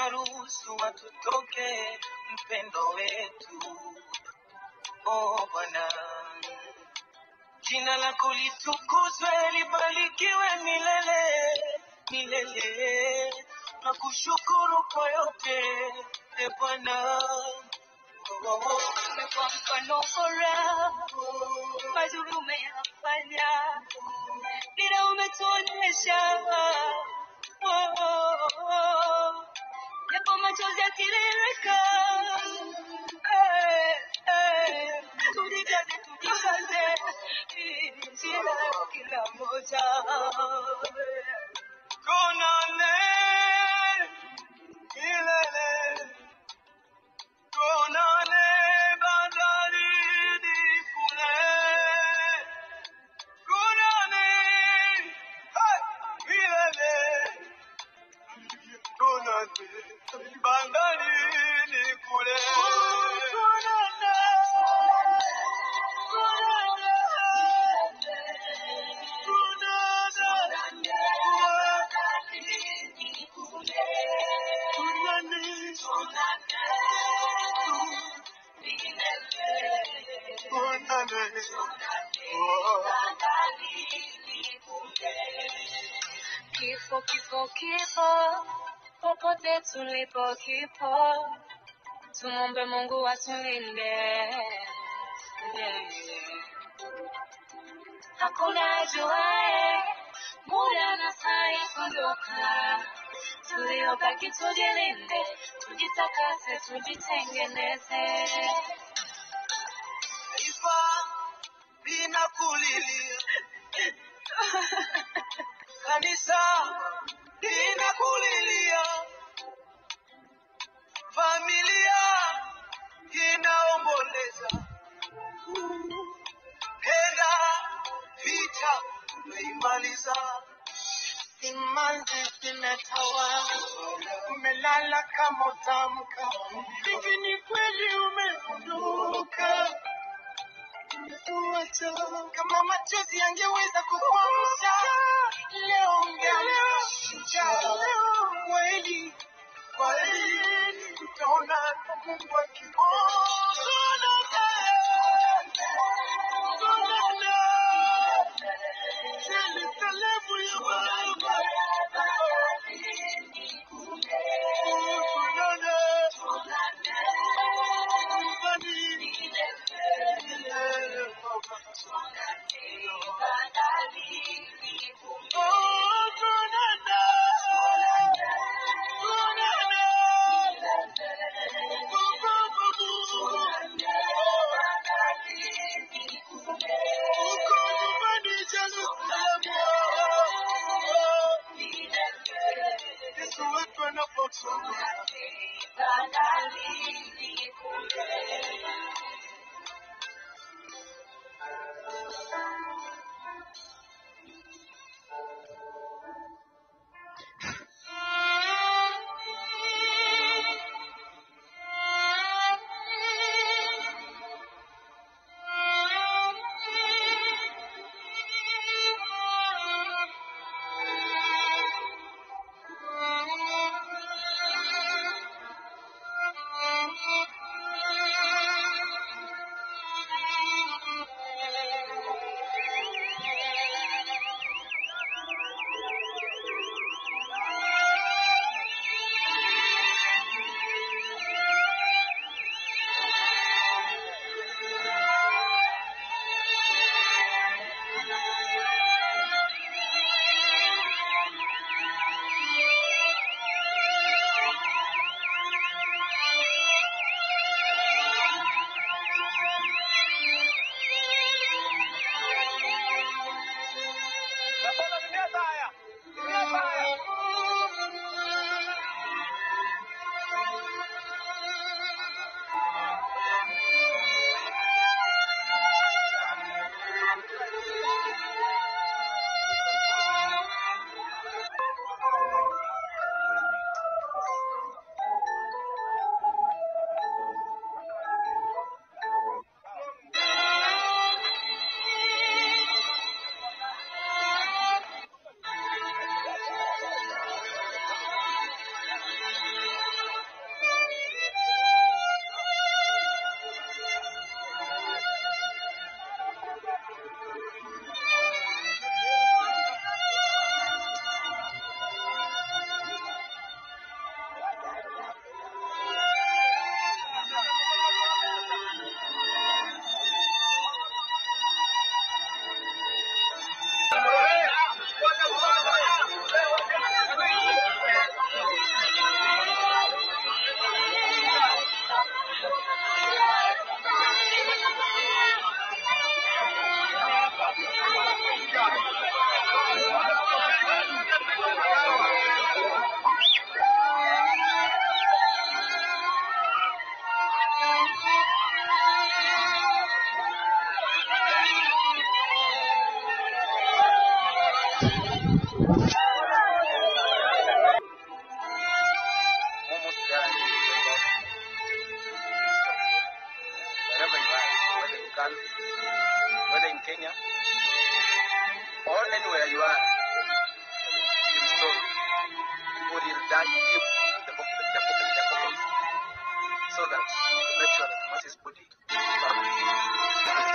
utaruhusu watutoke mpendo wetu. Oh Bwana, jina lako litukuzwe, libarikiwe milele milele. Nakushukuru kwa yote e Bwana. Oh, oh, oh. Umekuwa mfano bora, mazuri umeyafanya, dira umetuonyesha, Oh, oh, oh. japo machozi yakitiririka, eh, eh, tujikaze, tujikaze, hii ni njia ya kila mmoja. Tuonane milele, tuonane bandarini kule, tuonane hey, milele, tuonane bandarini kule. Tuonane, tuonane, tuonane, tuonane, oh. Kifo, kifo, kifo, popote tulipo kipo, tumombe Mungu atulinde. Yeah. Hakuna ajuaye muda na saa ya kuondoka, tuliobaki tujilinde, tujitakase, tujitengeneze. Taifa linakulilia, kanisa linakulilia, familia inaomboleza, penda vita umeimaliza, imani zimetawa, umelala kama utamka, hivi ni kweli umeondoka Umetuacha. kama machozi yangeweza kukuamsha leo ungeamka kweli kweli utaona Mungu akiona Jerusalemu ya Baba tuonane nyumbani Oh, tuonane. Tuonane. Uko nyumbani Jerusalemu. Yesu wetu anapotoka. country, whether in Kenya or anywhere you are in store, people will dive deep in the pocket, the pocket, the pockets, so that to make sure that Moses' body is found.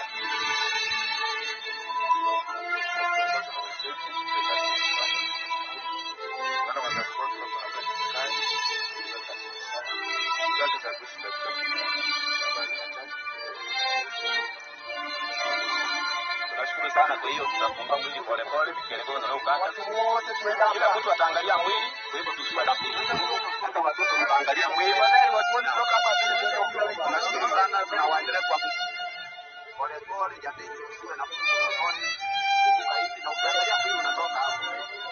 Tunashukuru sana. Kwa hiyo tutafungua mwili polepole, tukielekea na ukanda. Kila mtu ataangalia mwili, kwa hivyo tusiwe na hata watoto wataangalia mwili. Tunashukuru sana, tunawaendelea kwa polepole, jamii tusiwe na kumbuka hivi na ukiangalia mwili unatoka hapo.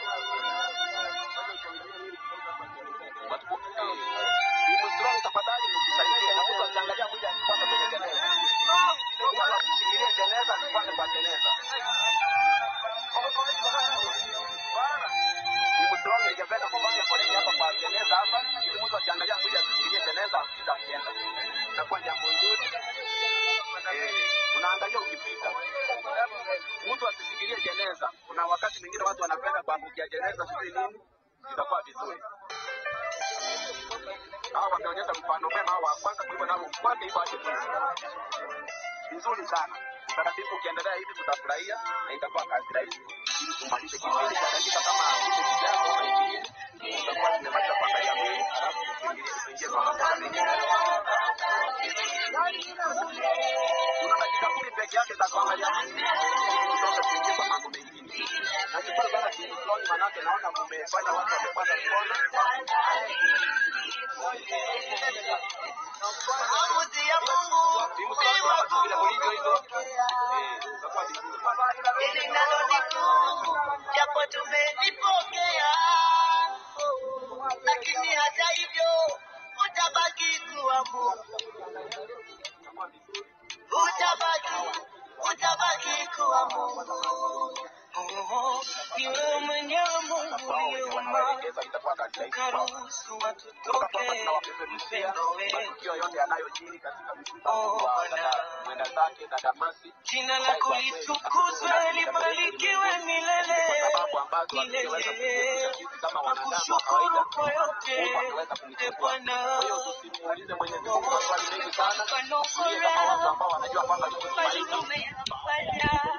Watu Timu strong tafadhali mtusaidie na mtu akiangalia mwili asipande kwenye jeneza. Mtu asishikilie jeneza asipande kwa jeneza. Timu strong ingependa kufanya foleni hapa kwa jeneza hapa ili mtu akiangalia mwili asishikilie jeneza apita akienda. Itakuwa jambo nzuri. Eh, unaangalia ukipita. Mtu asishikilie jeneza. Kuna wakati mwingine watu wanapenda kuangukia jeneza sijui nini. Itakuwa vizuri hawa wameonyesha mfano mwema wa kwanza kuliko nao kwanza hivyo hadi mwisho. Vizuri sana. Utaratibu ukiendelea hivi tutafurahia na itakuwa kazi rahisi. Ili tumalize kipindi cha dakika kama hizo zijazo na ishirini. Tutakuwa tumemaliza kuangalia mwili halafu tuingilie tuingie kwa masuala mengine. Tuna dakika kumi peke yake za kuangalia mwili. Ili tutoke tuingie kwa mambo mengine. Nashukuru sana timu fulani manake naona mmefanya watu wamepata mkono. Maamuzi ya Mungu Timu ni fulani tunataka vile mlivyo hivyo. wakupokea. Eh, itakuwa vizuri. Hili nalo ni kuu, japo tumelipokea. Oh, Lakini hata hivyo utabaki kuwa Mungu, utabaki, utabaki kuwa Mungu. Oh, Ni wewe mwenyewe Mungu uliumba Maelekezo itakuwa kazi rahisi. ukaruhusu watu Kutoka toke sasa tunawapeperushia mpendo wewe. matukio yote yanayojiri katika msiba Oh, wa Bwana. dada mwenda zake dada Mercy. Jina lako litukuzwe libarikiwe milele sababu ambazo hatungeweza milele. kuziepusha sisi kama wanadamu wa kawaida. Nakushukuru kwa yote Mungu akaweza e kumchukua. Bwana. Kwa hiyo tusimuulize Mwenyezi Mungu maswali mengi sana. Tulie kama watu ambao wanajua kwamba tuko tumaini. Umefanya